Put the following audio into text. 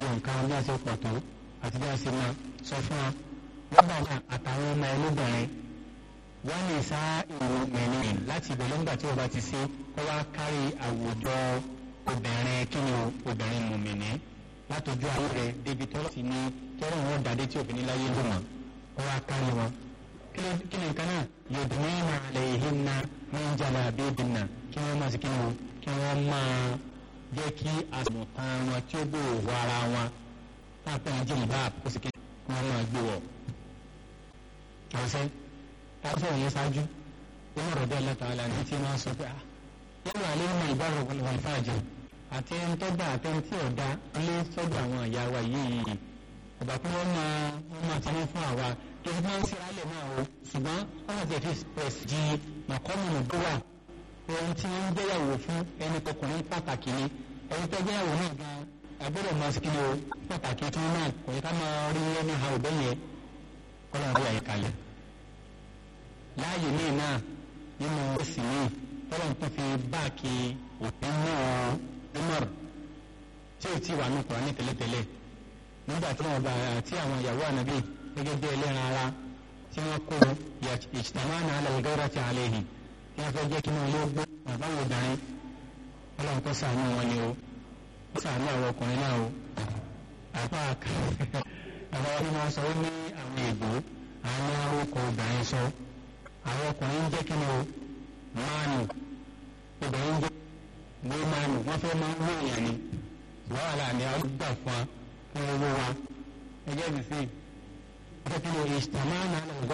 nǹkan bí a ṣe pọ̀ tó àti bí a ṣe máa sọ fún wa nígbà náà àtàwọn ọmọ ẹlẹ́bìnrin wọ́n lè sá ìlú mẹ́rin láti ìbẹ̀lẹ̀ ńgbà tí wọ́n bá ti ṣe kó wá kárí àwùjọ obìnrin kí ni obìnrin mùmìnì látọjú ayé rẹ̀ débi tọ́lọ́ sí ní tọ́lọ́ wọn dàdé tí òfin láyé ló mọ̀ kó wá kárí wọn. kí ni nǹkan náà yudnina alayhinna min jalabibinna kí wọ́n máa ṣe kí ni kí wọ́n máa jẹ́ kí àsùnwọ̀n wọn tí ó gbòòrò ara wọn táàpẹ́ ní jìnnì báà kó sì kí wọ́n máa gbé wọ̀. ọ̀sẹ̀ táwọn sọ̀rọ̀ yẹn ṣáájú wọ́n rọ̀ bẹ́ẹ̀ lẹ́tọ̀ àlà ní tí wọ́n sọ pé ah yẹ́n wà lẹ́yìn náà ìbára wọn fàájì àti ẹni tó gbà àti ẹni tí ò dá ilé sọ́dọ̀ àwọn ìyá wa yìí ọ̀bà pé wọ́n máa wọ́n máa ti ní fún àwa tó fi máa ń ṣe alẹ́ náà o ṣùgbọ́n wọ́n máa ti fi pẹ̀s di màkọ́mùnù tó wà ohun tí wọ́n ń gbéyàwó fún ẹni kọkùnrin pàtàkì ni ẹni tó gbéyàwó náà gan agbọ́dọ̀ máa ṣe kí ni o pàtàkì tí wọ́n náà kò yẹ ká máa rí ẹni ha òbẹ́ yẹn kọ́lá rí àyíkalẹ̀ láàyè míì náà nínú ẹ̀sìn míì tọ́lọ̀ tó fi báàkì òpin náà Umar tí ò tí wà ní Kùránì tẹ́lẹ̀tẹ́lẹ̀ nígbà tí wọ́n bá àti àwọn ìyàwó ànábì gẹ́gẹ́ bí ẹlẹ́ran ara tí wọ́n kó ìjìtàmánà alàlùgẹ́rẹ́ ti àlẹ́yìn tí wọ́n fẹ́ jẹ́ kí wọ́n yóò gbó àbáwò obìnrin ọlọ́run kó ṣàánú wọn ni o ó ṣàánú àwọn ọkùnrin náà o àpá àbáwá ni wọ́n sọ ó ní àwọn ègbò àwọn arókò obìnrin sọ àwọn ọkùnrin ń jẹ́ kí ni o máàlù obìnrin jẹ́ ní máàlù wọ́n fẹ́ máa ń wó èèyàn ni wàhálà ni a gbà fún wa fún owó wa ẹgbẹ́ mi sí i wọ́n fẹ́ kí ni ìṣtàmánà